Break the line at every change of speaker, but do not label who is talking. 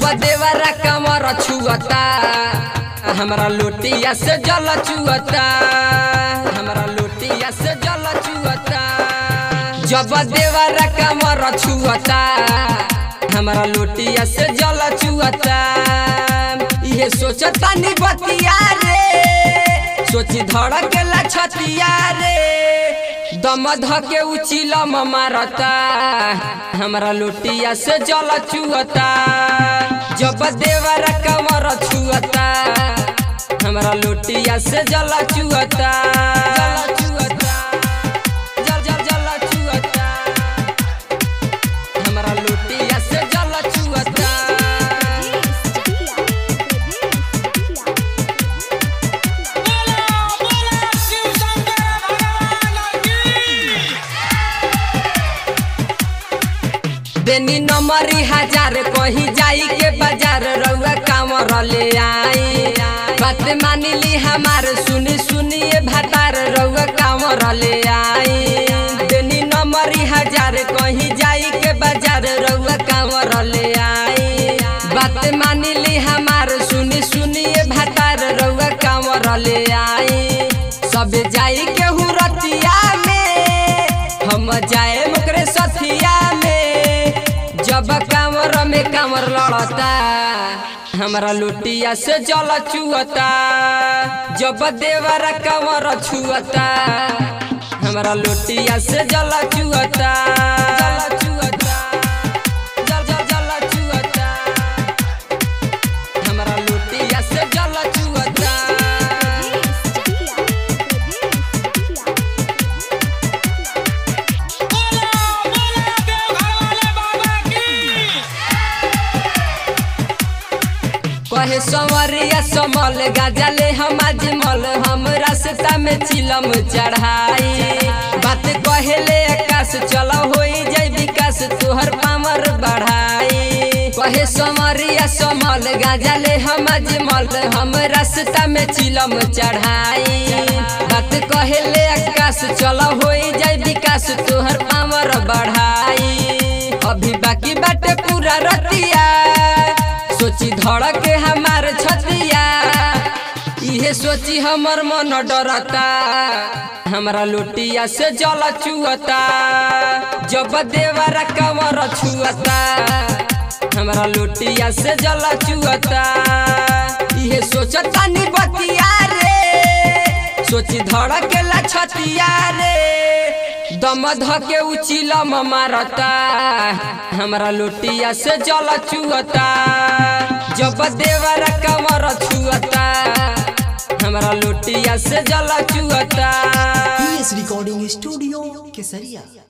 देवरा कमर छुअता हमरा लोटिया से जल चुअता हमरा लोटिया से जल चुअता जब देवरा कमर छुअता हमरा लोटिया से जल चुअता इहे सोचता नि बतिया रे सोची धड़केला छतिया रे दम धके उचिलम मारता हमरा लोटिया से जल चुअता जब देवर कमर छुअता हमरा लोटिया से जल चुअता जल चुअता जल जल जल चुअता हमरा लोटिया से जल चुअता
बोला बोला शिव शंकर भगवान की
देनी नमरी हजार कहीं जाई के बाजार रउआ कामर ले आई बात मानी ली हमार सुनी सुनिए भातार रउआ कामर ले आई देनी नमरी हजार कहीं जाई के बाजार रउआ कामर ले आई बात मानी ली हमार सुनी सुनिए भातार रउआ कामर ले आई सब जाई के हुरतिया में हम जाए मकरे सथिया में जब कामर में कामर लड़ता हमरा लुटिया से जल चुअता जब देवर कामर छुअता हमरा लुटिया से जल चुअता जल चुअता जल जल जल चुअता हमरा लुटिया से जल चुअता
बोला बोला देवघर वाले बाबा की
कहे संवरिया समल गाजले हम अजमल हम रास्ता में चिलम चढ़ाई बात कहेले आकाश चल होई जय विकास तोहर पामर बढ़ाई कहे संवरिया समल गाजले हम अजमल हम रास्ता में चिलम चढ़ाई बात कहेले आकाश चल होई जय विकास तोहर पामर बढ़ाई अभी बाकी बाटे पूरा रतिया सोची धड़के हमार छतिया इहे सोची हमर मन डरता हमरा लोटिया से जल चुअता जब देवर कमर छुअता हमरा लोटिया से जल चुअता इहे सोचता नि बतिया रे सोची धड़केला छतिया रे दम धके उचिलम मारता हमरा लोटिया से जल चुअता जब देवर कमर छुअता हमरा लोटिया से जल चुअता
PS Recording Studio, Kesaria.